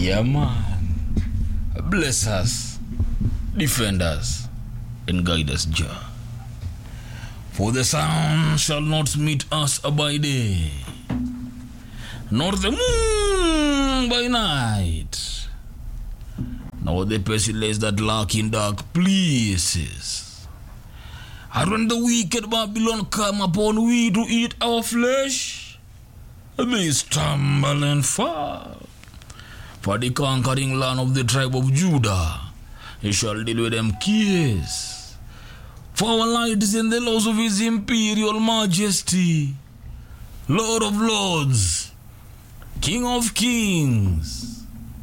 Yeah, man. Bless us, defend us, and guide us, Jah. For the sun shall not meet us by day, nor the moon by night, nor the pestilence that lurk in dark places. And when the wicked Babylon come upon we to eat our flesh, they stumble and fall. For the conquering land of the tribe of Judah, he shall deal with them kiss. For our light is in the laws of his imperial majesty, Lord of lords, King of kings,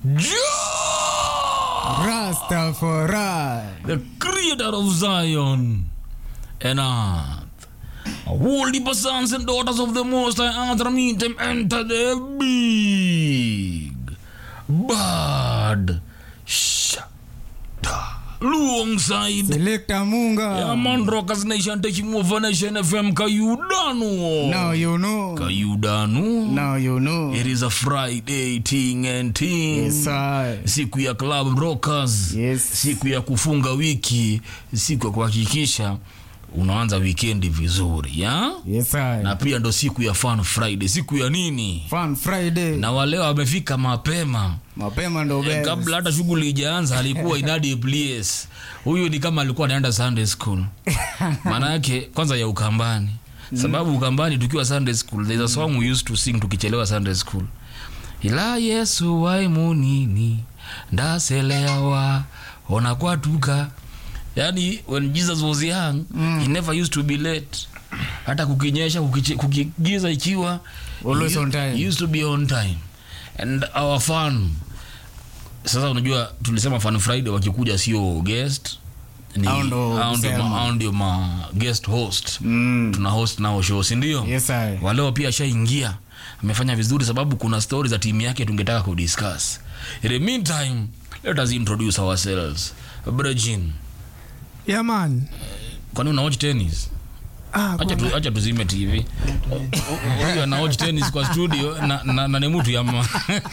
Jah, Rastafari. the creator of Zion and earth. All the sons and daughters of the Most High Earth meet them enter the big bad shada alongside Selector Munga. yeah, man rockers nation taking over nation fm kayudanu Now you know. kayudanu Now you know. it is a friday ting and ting Yes, I. siku ya club rockers Yes. siku ya kufunga wiki siku ya kuhakikisha unaanza wikendi vizuri ya Yes, I. na pia ndo siku ya fun friday siku ya nini Fun Friday. na wale wamefika mapema Mapema ndo Eh, best. kabla hata shughuli ijaanza alikuwa inadi place huyu ni kama alikuwa anaenda sunday school maana yake kwanza ya ukambani sababu ukambani tukiwa sunday school there's a song we used to sing tukichelewa sunday school ila yesu waimunini ndaselewa ona kwatuka yani when jesus was young he never used to be late hata kukinyesha kukiche- kukigiza ikiwa Always he- on time. he used to be on time and our fun sasa unajua tulisema fun friday wakikuja sio guest ni Hao ndo hao ndio kusema. ma- hao ndio ma guest host Mm. tuna host nao show si ndio Yes, I. waleo pia ashaingia amefanya vizuri sababu kuna stori za timu yake tungetaka kudiscuss in the meantime let us introduce ourselves brejin Yeah, man. kwani una watch tennis Ah, acha tu, acha tuzime tv huyu ana watch tennis kwa studio na, na, na ni mtu yama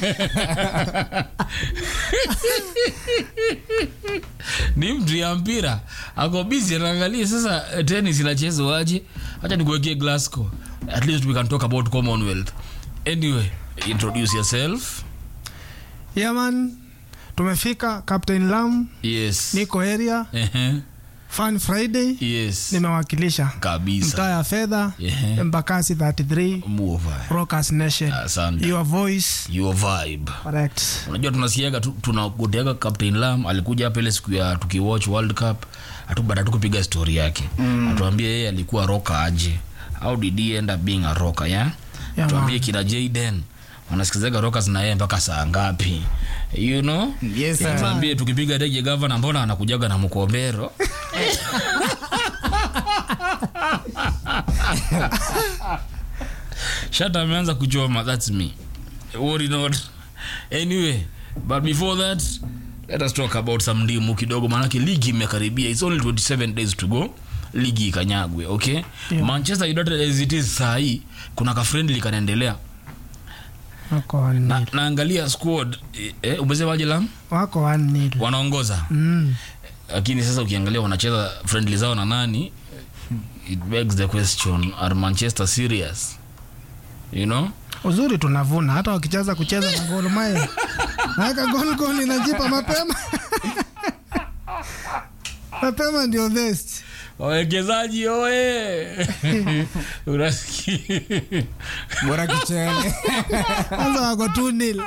ni mtu ya mpira ako busy anaangalia sasa eh, tennis inachezwa aje acha nikuwekee glasgow at least we can talk about commonwealth anyway introduce yourself yeah, man. Tumefika Captain Lam, yes niko area Ehe. Fun Friday, yes nimewakilisha mtaa kabisa ya fedha Ehe. Embakasi 33 move Rockers Nation. asante Your voice your vibe correct. unajua tunasikiaga tu- tunagoteaga captain lam alikuja hapa ile siku ya tukiwatch world cup hatu baada tu kupiga story yake mm. atuambie yeye alikuwa roka aje how did he end up being a roka ya Yeah, tuambie man. kina jaden wanasikizaga rokas na yeye mpaka saa ngapi you know Yes, sir. tuambie tukipiga dege gavana mbona anakujaga na mkombero shata ameanza kuchoma thats me worry not anyway but before that let us talk about some ndimu kidogo maanake ligi imekaribia its only 27 days to go ligi ikanyagwe okay Yeah. manchester united as it is sahii kuna kafriendly kanaendelea Wako 1 na, nil. naangalia squad eh, eh, umesemaje lam Wako 1 nil. wanaongoza Mm. lakini sasa ukiangalia wanacheza friendly zao na nani it begs the question are manchester serious you know Uzuri tunavuna hata wakicheza kucheza na Gor Mahia. Naweka gol gol inajipa mapema. mapema ndio best. wawekezaji oye unasikia Bora kichele. Kwanza wako 2 nil.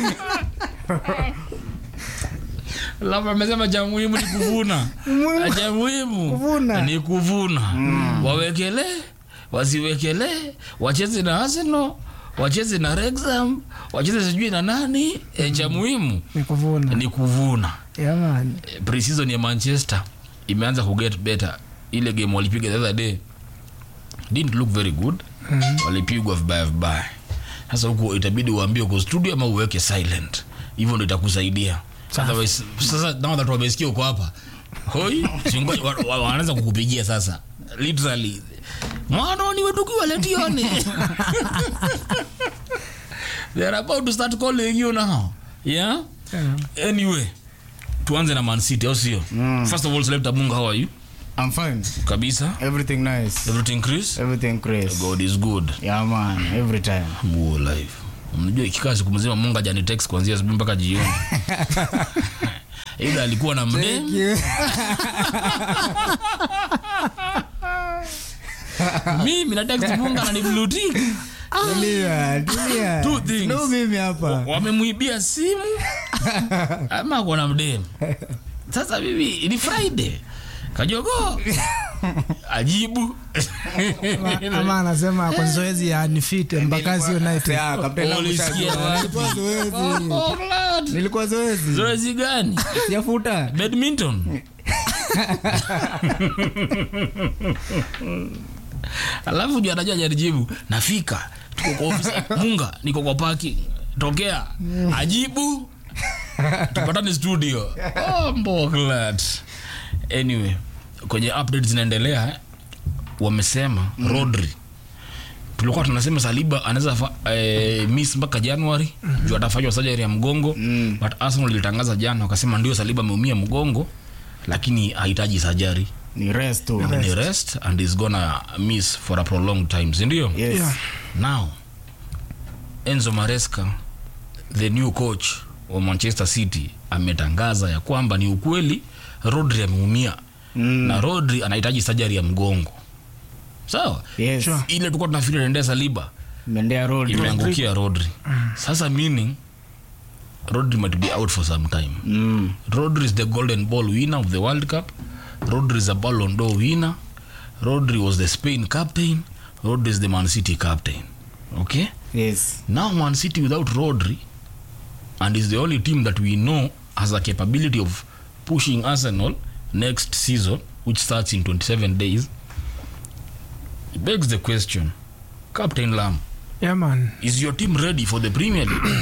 labda amesema cha muhimu ni kuvuna Muhimu. cha muhimu Kuvuna. ni kuvuna wawekele wasiwekele wacheze na arsenal wacheze na rexham wacheze sijui na nani e, cha muhimu Ni kuvuna. ni kuvuna Yeah, man. Eh, pre-season ya manchester imeanza kuget better ile game walipiga the other day didn't look very good mm-hmm. walipigwa vibaya vibaya sasa huku itabidi uambie uko studio ama uweke silent hivyo ndo itakusaidia Otherwise, sasa now that wamesikia uko hapa hoi singoja wa- wa- wanaanza kukupigia sasa literally mwanoni wetukiwa letione they're about to start calling you now yeah Yeah. anyway tuanze na man city au sio first of all selector munga how are you I'm fine. kabisa Everything nice. everything chris Everything crazy. god is good Yeah, man. Every time. Muo live mnajua ikikaa siku mzima mungu ajani text kuanzia asubuhi mpaka jioni ila alikuwa na mdem mimi na text mungu ananibluti Tulia, tulia. Two things. No mimi hapa. wamemwibia simu ama ako na mdem sasa mimi ni friday kajogo ajibu Ama- ama anasema kwa zoezi ya nifite mpaka sio night Yeah, kapteni wangu Ulisikia shajua. wapi? Nilikuwa zoezi. Oh, Lord. Nilikuwa zoezi. zoezi gani Sijafuta. badminton alafu juu anajua jarijibu nafika tuko kwa ofisi munga niko kwa paki tokea ajibu tupatane studio oh, mboklat anyway kwenye update zinaendelea eh, wamesema mm. rodri tulikuwa tunasema saliba anaweza fa- eh, miss mpaka januari mm juu atafanywa sajari ya mgongo mm. but arsenal ilitangaza jana wakasema ndio saliba ameumia mgongo lakini hahitaji sajari Ni rest tu. ni rest and is gonna miss for a prolonged time sindio Yes. Yeah. now enzo maresca the new coach wa manchester city ametangaza ya kwamba ni ukweli rodri ameumia Mm. na rodri anahitaji sajari ya mgongo sawa Yes. Sure. ile tulikuwa tunafikiri naendea saliba Mendea road. imeangukia rodri sasa meaning rodri might be out for some time Mm. rodri is the golden ball winner of the world cup rodri is a ballon d'or winner rodri was the spain captain rodri is the man city captain okay Yes. now man city without rodri and is the only team that we know has a capability of pushing arsenal next season which starts in 27 days it begs the question captain lam Yeah, man. is your team ready for the premier league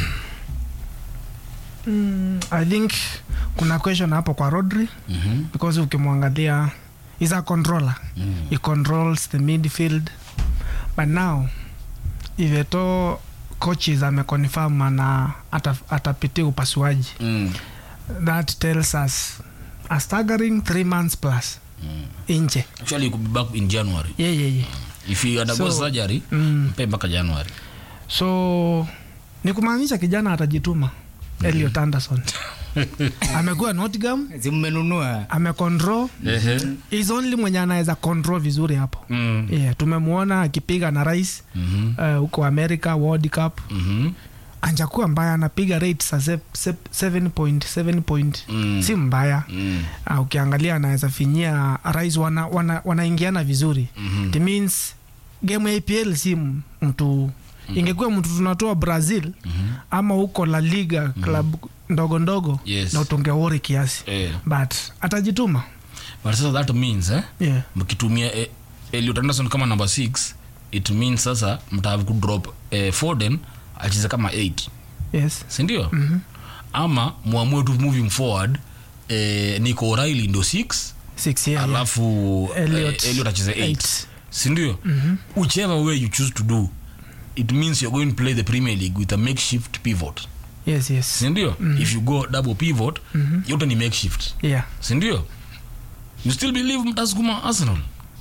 I think kuna question hapo kwa Rodri Mhm. because ukimwangalia is a controller Mm. he controls the midfield but now iveto coaches ameconfirm ana ata- atapitia upasuaji Mm. that tells us a staggering three months plus inje actually you could be back in january yeah, yeah, yeah. if you undergo So- surgery Mm. mpe mpaka january so ni kumaanisha kijana atajituma Elliot Anderson amekuwa Nottingham Si mmenunua. amecontrol is only mwenye anaweza control vizuri hapo Mm. yeah, tumemwona akipiga na rais Mhm. uh, huko america world cup Mhm. anjakuwa mbaya anapiga rate sa 7 point 7 point Mm. si mbaya Mm. uh, ukiangalia anaweza finyia rais wanaingiana wana, wanaingiana vizuri Mhm. it means game ya apl si m- mtu ingekuwa mtu tunatoa brazil Mhm. ama huko la liga club ndogo ndogo Yes. na utungewori kiasi Eh. but atajituma but sasa that means eh, yeah. mkitumia eh, Elliot Anderson kama number 6 it means sasa mtahave kudrop eh, Foden acheze kama 8 yes sindio mm-hmm. ama mwamue tu moving forward eh, Nico O'Reilly ndio 6 six yeah, yeah. alafu Elliot, eh, Elliot acheze 8 eight. sindio mm-hmm. whichever way you choose to do it means you're going to play the premier league with a makeshift pivot yes yes sindio mm-hmm. if you go double pivot mm-hmm. yote ni makeshift yeah sindio you still believe mtasukuma arsenal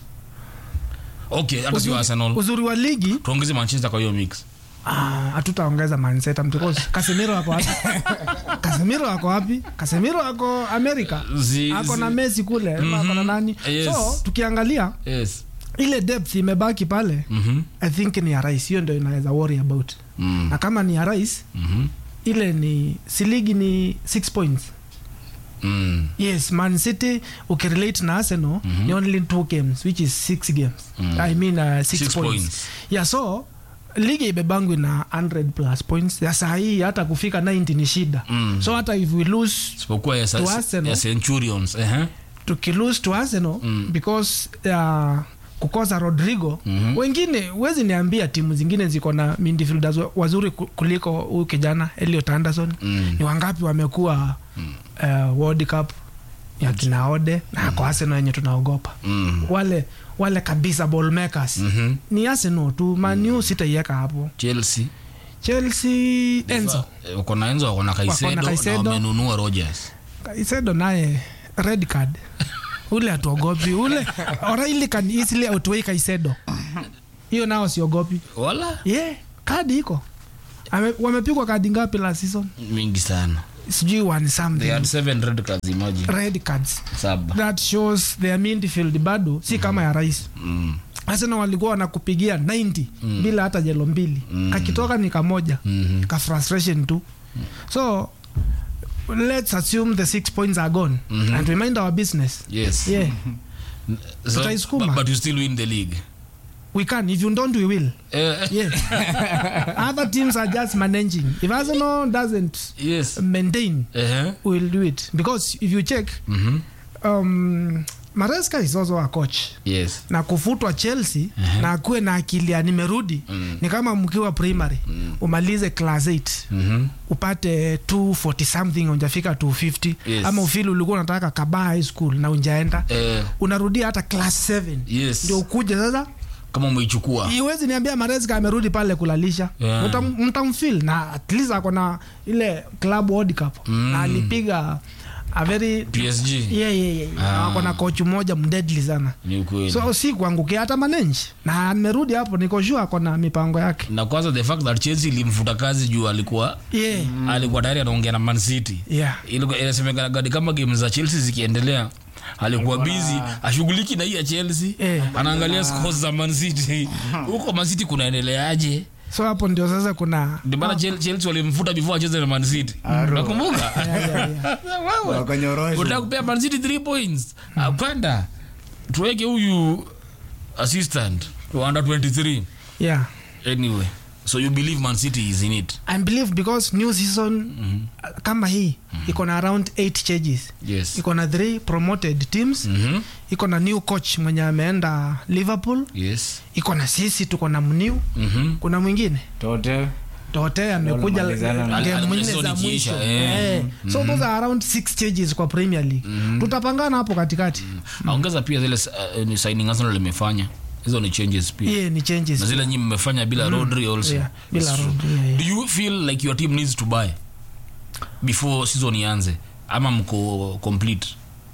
okay hata sio Uzuri- arsenal uzuri wa ligi tuongeze manchester kwa hiyo mix ah, hatutaongeza manseta because kasemiro ako wapi kasemiro ako wapi kasemiro ako amerika Zi- ako zi- na messi kule mm ako na nani Yes. so tukiangalia yes ile depth imebaki pale Mhm. i think ni ya rais hiyo ndio inaweza worry about Mm. na kama ni ya rais Mhm. ile ni siligi ni six points Mm. yes man city ukirelate na arsenal ni only two games which is six games i mean uh, six, Six points. points. yeah so ligi ibebangwi na 100 plus points ya saa hii hata kufika 90 ni shida Mm. so hata if we lose isipokuwa ya, To sa- Arsenal. ya centurions eh? tukilose to arsenal because uh, kukosa rodrigo Mhm. wengine huwezi niambia timu zingine ziko na midfielders wa- wazuri ku- kuliko huyu kijana eliot anderson Mm. ni wangapi wamekuwa uh, world cup ya kinaode na ako arsenal yenye tunaogopa Mm. wale wale kabisa ball makers Mhm. ni arsenal tu manu sitaiweka hapo chelsea chelsea enzo Eh, wako na enzo wako na kaisedo na Caicedo. wamenunua rogers kaisedo naye red card ule atuogopi ule oraili can easily outweigh kaisedo hiyo nao siogopi wala ye yeah, kadi iko Ame- wamepigwa kadi ngapi la season mingi sana sijui one they something had seven red cards imagine red cards saba that shows their midfield bado si kama ya rais mm. Arsenal walikuwa wanakupigia 90 bila hata jelo mbili kakitoka ni kamoja Mhm. ka frustration tu so let's assume the six points are gone and we mind our business yes yeah so, Tutaisukuma. but, but you still win the league we can if you don't we will eh, yeah other teams are just managing if Arsenal doesn't yes maintain uh-huh. we'll do it because if you check mm-hmm. um, Maresca is also a coach yes na kufutwa chelsea na akuwe na akili ya nimerudi Mm. ni kama mkiwa primary umalize class 8 mm-hmm. upate 240 something unjafika 250 Yes. ama ufili ulikuwa unataka kaba high school na unjaenda eh, unarudia hata class 7 yes ndio ukuje sasa kama umeichukua iwezi niambia mareska amerudi pale kulalisha Yeah. Mtam- mtamfil na at least ako na ile club world cup Mm. na alipiga a very psg yeah, yeah, yeah. Ah. ako na kochu moja mdedli sana ni ukweli so si kuangukia hata manenji na nimerudi hapo niko sure ako na mipango yake na kwanza the fact that chelsea ilimfuta kazi juu alikuwa yeah. alikuwa tayari anaongea na man city Yeah. Ilikuwa- inasemekana gadi kama game za chelsea zikiendelea alikuwa bizi ashughuliki na hii ya chelsea Eh. anaangalia scores za man city huko man city kunaendeleaje so hapo ndio sasa kuna ndio maana Chel- chelsea walimfuta before acheze na man city nakumbuka yeah, yeah, yeah. Wewe, Wakanyorosha. unataka kupea man city 3 points apanda tuweke huyu assistant to under 23 yeah. anyway so you believe man city is in it I believe because new season kama hii iko na around 8 changes yes iko na 3 promoted teams Mhm. iko na new coach mwenye ameenda liverpool yes iko na sisi tuko na mniu Mhm. kuna mwingine tote tote amekuja Wamalizana na- game nne Season za ikiisha, mwisho eh. Eh. so those are around six changes kwa premier league tutapangana hapo katikati aongeza pia zile uh, ni signing arsenal imefanya hizo ni changes pia yeah, ni changes na zile nyi mmefanya bila rodri also Yeah, bila It's true. Rodri, yeah, yeah. do you feel like your team needs to buy before season ianze ama mko complete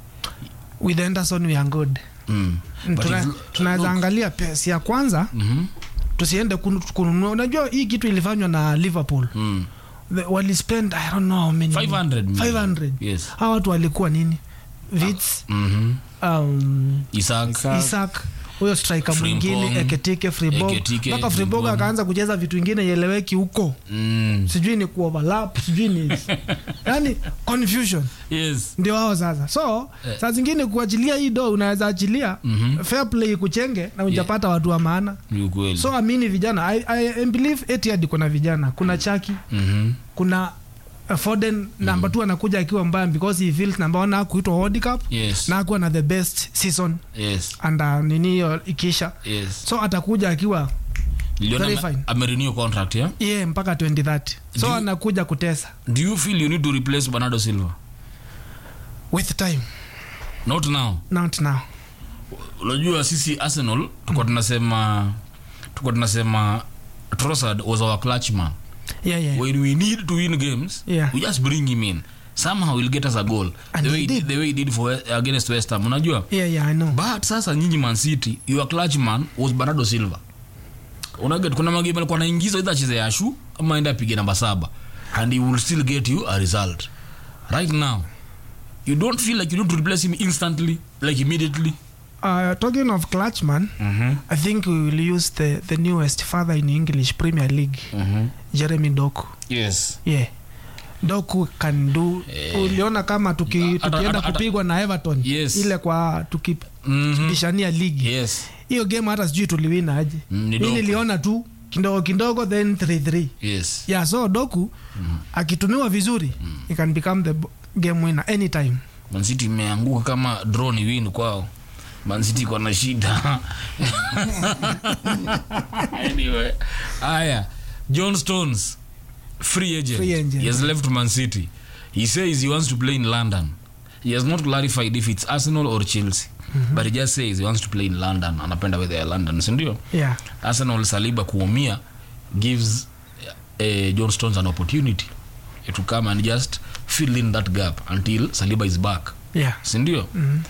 with Anderson we are good mm. But Tuna- if- tunaweza look, angalia pesi ya kwanza mhm, tusiende kunu- kununua unajua hii kitu ilifanywa na liverpool mm. The- walispend i don't know how many 500 million. 500 yes hawa watu walikuwa nini vits Mhm. um, Isaac. Isaac. isak huyo striker Frimpong. mwingine eketike fribog Eketike, mpaka fribog Frimpong. akaanza kucheza vitu ingine ieleweki huko Mm. sijui ni kuoverlap sijui ni yani confusion yes ndio hao sasa so Eh. saa zingine kuachilia hii do unaweza achilia Mhm. fair play kuchenge na ujapata watu wa maana ni ukweli so amini vijana I, I, I believe Etihad kuna vijana kuna chaki Mhm. kuna uh, Foden namba tu anakuja akiwa mbaya because he feels namba one hakuitwa World Cup yes na akuwa na the best season yes anda nini hiyo ikisha yes so atakuja akiwa niliona Very ame- fine. amerenew contract yeah yeah, mpaka 2030 so Do you- anakuja kutesa do you feel you need to replace bernardo silva with time not now not now unajua sisi arsenal tuko tunasema tuko tunasema Trossard was our clutch man yeah, yeah. when we need to win games Yeah. we just bring him in somehow he'll get us a goal And the he way, did. the way he did for against west ham unajua yeah, yeah, I know. but sasa nyinyi man city your clutch man was bernardo silva unaget kuna magame alikuwa anaingiza either acheze yashu ama aende apige namba saba and he will still get you a result right now you don't feel like you need to replace him instantly like immediately Uh, talking of Clutchman, mm-hmm. I think we will use the, the newest father in English Premier League, Mm-hmm. Jeremy Doku. yes Yeah. Doku can do. Uliona kama tuki, Ata- tukienda ata- ata- kupigwa na Everton Yes. ile kwa Mhm. tukibishania ligi yes hiyo game hata sijui tuliwina aje. Mm, ni Mi Doku. niliona tu kidogo kidogo then 3-3. yes Yeah, so Doku akitumiwa vizuri he can become the b- game winner anytime. mancity imeanguka kama drone win kwao mancity iko na shida anyway haya john stones free agent. Free agent. he has left man city he says he wants to play in london he has not clarified if it's arsenal or chelsea but he just says he wants to play in london anapenda weather ya london sindio Yeah. arsenal saliba kuumia gives uh, john stones an opportunity to come and just fill in that gap until saliba is back yeah sindio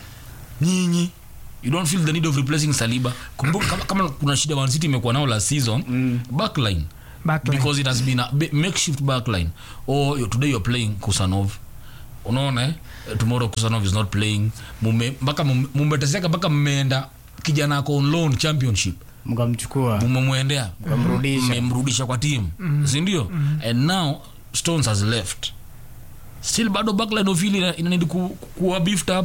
nyinyi you don't feel the need of replacing saliba kumbuka kama, kama kuna shida Man City imekuwa nao last season mm. backline backline because it has been a ba- makeshift backline or you today you're playing kusanov unaona eh? tomorrow kusanov is not playing mume mpaka mume- mumeteseka mpaka mmeenda kijana ako on loan championship mkamchukua mumemwendea Mkamrudisha. mmemrudisha kwa timu sindio and now stones has left still bado backline ofili inanidi ku, kuwa beefed up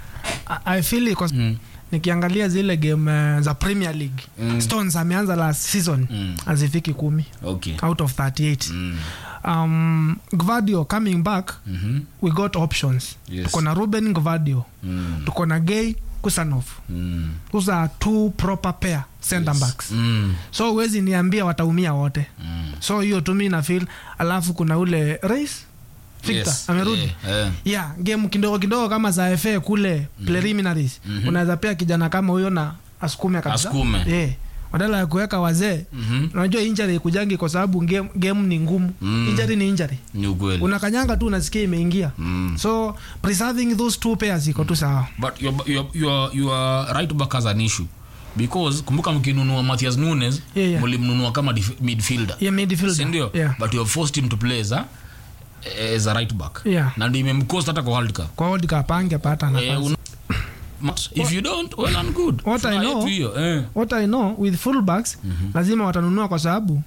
I- i feel iko mm. nikiangalia zile game uh, za premier league Mm. stones ameanza last season Mm. azifiki kumi okay out of 38 mm. um, gvadio coming back mm-hmm. we got options Yes. tuko na ruben gvadio mm. tuko na gay kusanov mm. those are two proper pair center backs mm. so huwezi niambia wataumia wote mm. so hiyo tumi na feel alafu kuna ule rais victor Yes. amerudi Eh, eh. yeah game kidogo kidogo kama za fa kule preliminaries unaweza pia kijana kama huyo na asukume kabisa Asukume. yeah. badala ya kuweka wazee Mhm. unajua injury kujangi kwa sababu game, game ni ngumu Mm. injury ni injury ni ukweli unakanyanga tu unasikia imeingia Mm. so preserving those two pairs iko tu sawa but your, your, your, your right back has an issue because kumbuka mkinunua Matthias Nunes Yeah, yeah. mlimnunua kama dif- midfielder yeah, midfielder. sindio yeah. but you have forced him to play as a, as a right back Yeah. na ndio imemcost hata kwa world cup kwa World Cup angepata eh, nafasi un- But if you don't well and good What I Furaha know- yetu hiyo eh. what i know with fullbacks lazima watanunua kwa sababu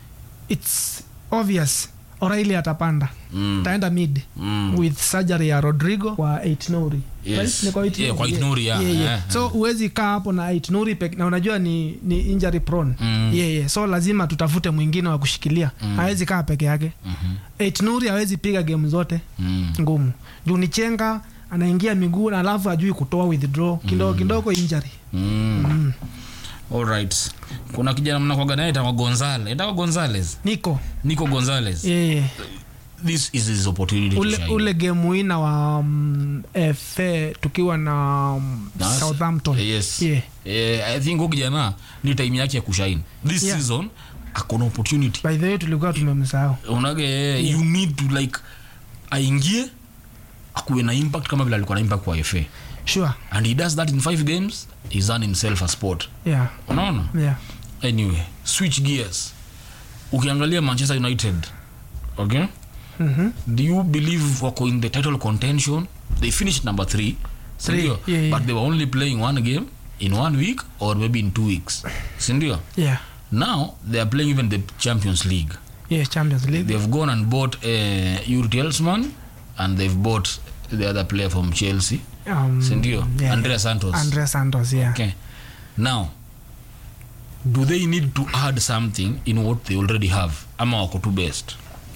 its obvious oraili atapanda Mm. taenda mid Mm. with surgery ya rodrigo kwa eitnuri Yes. Ni kwa Ait Yeah, Nouri? kwa Ait Nouri, yeah. Yeah, yeah. Yeah, so huwezi kaa hapo na eitnuri pek na unajua ni, ni injury prone Mm. yeah, yeah. so lazima tutafute mwingine wa kushikilia hawezi kaa peke yake Mhm. eitnuri hawezi piga game zote Mm. ngumu juu ni chenga anaingia miguu na alafu ajui kutoa withdraw kidogo kidogo injury Mm. Alright. kuna kijana mnakwaga naye itawa gonzales itawa gonzales niko nico gonzales yeah, yeah. this is his opportunity to ule, shine. ule game wina wa um, fa tukiwa na um, Nas- southampton yes yeah. eh, i think huyu kijana ni time yake ya kushine this Yeah. season akona opportunity by the way tulikuwa tumemsahau unage yeah. you need to like aingie akuwe na impact kama vile alikuwa na impact kwa fa sure and he does that in five games he's earned himself a sport yeah unaona yeah anyway switch gears ukiangalia manchester united okay mhm do you believe wako in the title contention they finished number three Three, sindio yeah, yeah. but they were only playing one game in one week or maybe in two weeks sindio yeah now they are playing even the champions league yeah champions league they've gone and bought uh, Yuri Telsman and they've bought the other player from chelsea um, sindio yeah. andrea santos Andrea Santos yeah okay now do they need to add something in what they already have ama wako tu best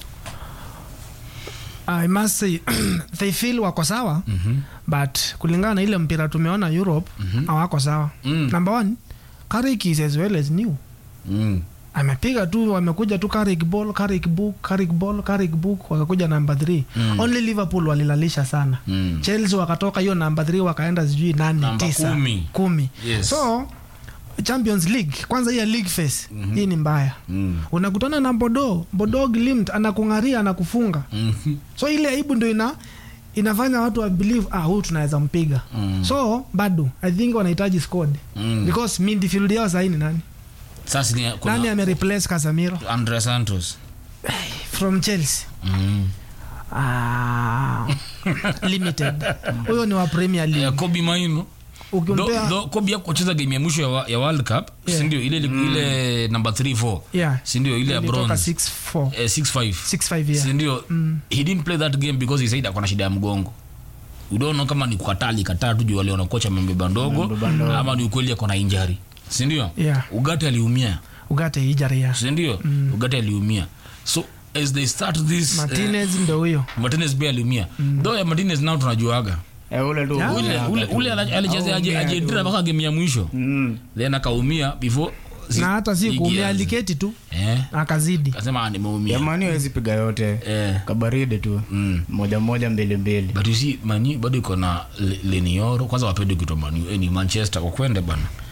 I must say they feel wako sawa mm-hmm. but kulingana na ile mpira tumeona Europe hawako sawa Mm. number one Carrick is as well as new mm. amepiga tu wamekuja tu Carrick ball Carrick book Carrick ball Carrick book wakakuja namba 3 Mm. only Liverpool walilalisha sana Mm. Chelsea wakatoka hiyo namba 3 wakaenda sijui nane Namba tisa kumi. kumi Yes. so Champions League kwanza hii ya league phase hii ni mbaya Mm. unakutana na Bodo Bodo Glimt anakung'aria anakufunga Mhm. so ile aibu ndo ina inafanya watu wa believe ah huyu tunaweza mpiga Mm. so bado i think wanahitaji squad Mm. because midfield yao sahii ni nani sasa ni kuna nani amereplace Casemiro andrea santos from Chelsea mm. ah, limited huyo ni wa Premier League Eh, kobi maino ukimpea Though- kobi akucheza game ya mwisho ya, wa- ya world cup Yeah. sindio ile ile number 3 4 yeah sindio ile ya ilitoka bronze 6-4 eh, 6 5 6-5 yeah sindio he didn't play that game because he said akona shida ya mgongo udono kama ni kukataa alikataa tu juu aliona kocha amembeba ndogo Amembeba ndogo. ama ni ukweli akona injari sindio Yeah. ugate aliumia ugate ijari ya sindio ugate aliumia so as they start this Martinez ndo huyo eh, martinez pia aliumia though ya martinez nao tunajuaga Eh, ule tu Yeah. ule umeaga ule tu. ule ala- alichezea Aumia tu. ajendira mpaka game ya mwisho Mm. then akaumia before zi- na hata si ligi kuumia ianze. aliketi tu eh akazidi akasema "Ah, nimeumia jamani hawezi piga yote eh kabaridi tu mm. moja moja mbili mbili but you see mani bado iko na Le- lenioro kwanza wapende kuitwa manu eh, ni manchester wakwende bana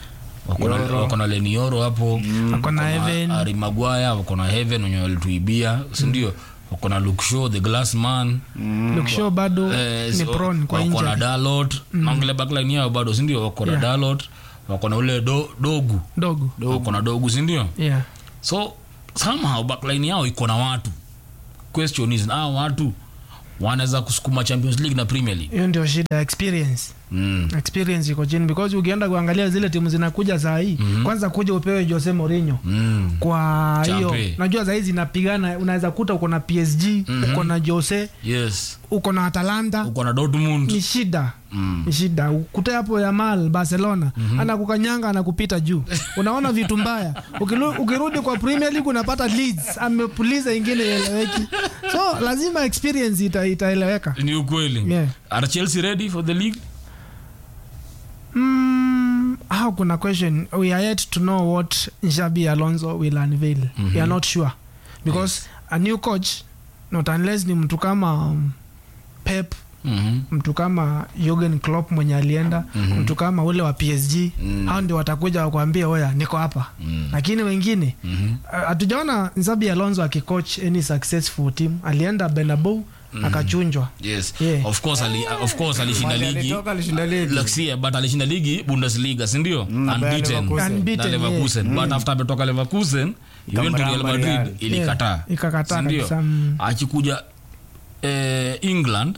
wako na- wako na lenioro hapo Wako na Heaven. ari magwaya wako na heaven wenye walituibia sindio wako na Luke Shaw, the glass man Luke Shaw bado Eh, ni so, prone kwa wako na injury dalot naongele backline yao bado sindio wako na Yeah. dalot wako na ule do, dogu dogo wako na dogu sindio yeah so somehow backline yao iko na watu question is hao watu wanaweza kusukuma champions league na premier league hiyo ndio shida experience mm. experience iko chini because ukienda kuangalia zile timu zinakuja saa hii kwanza kuja upewe Jose Mourinho Mm. kwa hiyo Champe. najua saa hii zinapigana unaweza kuta uko na PSG uko na Jose yes uko na Atalanta uko na dortmund ni shida Mm. ni shida ukuta hapo Yamal Barcelona anakukanyanga anakupita juu unaona vitu mbaya Ukilu, ukirudi kwa Premier League unapata Leeds amepuliza ingine ieleweki so lazima experience ita, itaeleweka ni ukweli Yeah. are chelsea ready for the league Mm, how kuna question we are yet to know what Xabi Alonso will unveil we are not sure because a new coach not unless ni mtu kama um, Pep Mhm. mtu kama Jurgen Klopp mwenye alienda mtu kama ule wa PSG Mm. hao ndio watakuja wakwambia oya niko hapa Mm. lakini wengine Mhm. uh, hatujaona Xabi Alonso akicoach any successful team alienda Bernabeu akachunjwa yes Yeah. of course ali, of course alishinda Mali ligi alitoka alishinda ligi. Laksia, but alishinda ligi bundesliga sindio na Bayer unbeaten Leverkusen. Unbeaten, na leverkusen but after ametoka leverkusen event real Ikamramba madrid Real. ilikataa Yeah, ikakataa Sindio? kabisa, mm. akikuja eh, england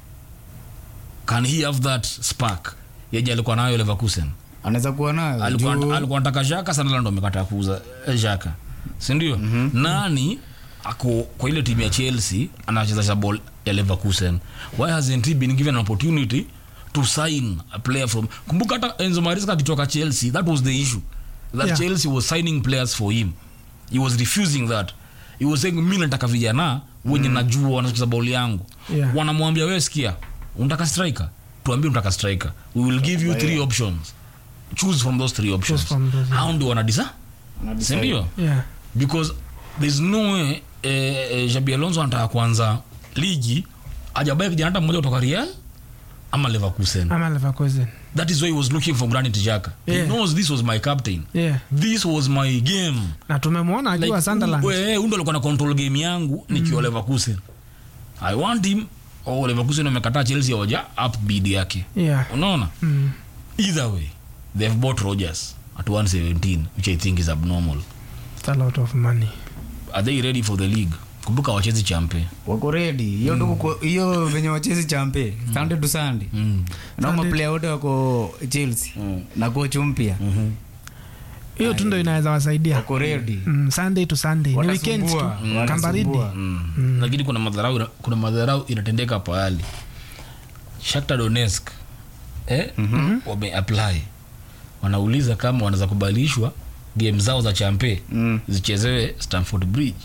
can he have that spark yeje alikuwa nayo leverkusen anaweza kuwa nayo alikuwa juu- alikuwa anataka Xhaka sana ndo amekataa kuuza eh, Xhaka si ndio nani ako kwa ile timu ya Chelsea anacheza ball ya Leverkusen why hasn't he been given an opportunity to sign a player from kumbuka hata Enzo Maresca akitoka Chelsea that was the issue that Yeah. Chelsea was signing players for him he was refusing that he was saying mimi nataka vijana wenye najua wanacheza ball yangu Yeah. wanamwambia wewe sikia unataka striker tuambie unataka striker we will give you three options choose from those three options from those, yeah. hao ndio wanadisa Anadecide. sindio yeah. because there's no way eh, eh, Xabi Alonso anataka kuanza ligi ajabaye kijana hata mmoja kutoka Real ama Leverkusen ama Leverkusen that is why he was looking for Granit Xhaka he Yeah. knows this was my captain yeah. this was my game na tumemwona akiwa Sunderland huyu ndo alikuwa na control game yangu nikiwa Leverkusen I want him oh Leverkusen wamekataa Chelsea hawaja up bid yake yeah. unaona mm. either way they've bought Rogers at 117 which I think is abnormal It's a lot of money are they ready for the league kumbuka wachezi champe wako redi hiyo ndio kuko- hiyo venye wachezi champe sunday to sunday mm. na Sunday- maplaya wote wako chelsea na coach mpya hiyo tu ndo inaweza wasaidia wako redi mm, sunday to sunday ni weekends tu Watasumbua, kambaridi watasumbua. Mm. lakini kuna madharau kuna madharau inatendeka pahali Shakhtar Donetsk eh? wame apply wanauliza kama wanaweza kubalishwa game zao za champe Mm. zichezewe Stamford Bridge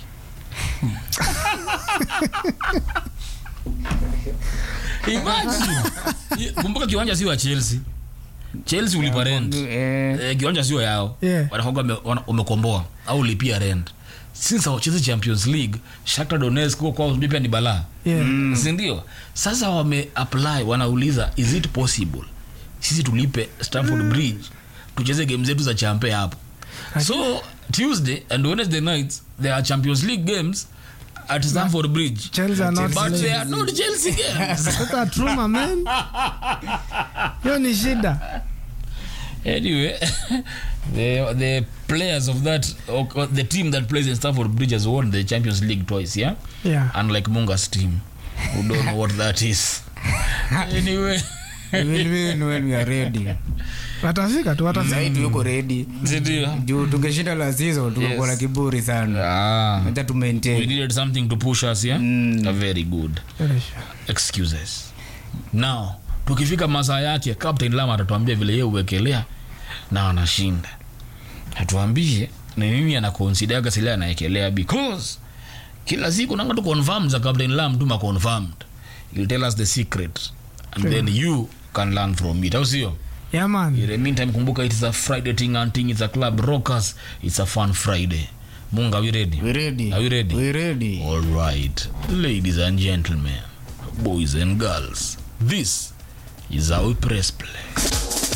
Imagine. kumbuka kiwanja si wa Chelsea Chelsea ulipa rent Eh, eh, kiwanja sio yao Yeah. wanakuwa wame- wana- wamekomboa au lipia rent since hawachezi champions league Shakhtar Donetsk huko kwao pia ni balaa yeah. sindio sasa wame apply wanauliza is it possible sisi tulipe Stamford Bridge tucheze game zetu za champe hapo so tuesday and wednesday nights there are champions league games at Stamford Bridge Chelsea are not but they playing. are not Chelsea games Sasa truma man hiyo ni shida anyway the the players of that or the team that plays in Stamford Bridge has won the Champions League twice yeah yeah. unlike Munga's team who don't know what that is anyway we will win when we are ready watafika tu watafika zaidi yuko redi ndio juu tungeshinda la season tungekuwa na Yes. kiburi sana ah hata tu we maintain needed something to push us yeah Mm. A very good Very sure. excuses now tukifika masaa yake captain lama atatuambia vile yeye uwekelea na anashinda atuambie ni nini anakonsidaga sile anaekelea because kila siku nanga tu confirm za captain lam tu ma confirmed he'll tell us the secret and then you can learn from it au sio yeah man in the meantime kumbuka it is a friday thing and thing it's a club rockers it's a fun friday munga are we ready we ready Are we ready? we ready All right, ladies and gentlemen, boys and girls, this is how we press play.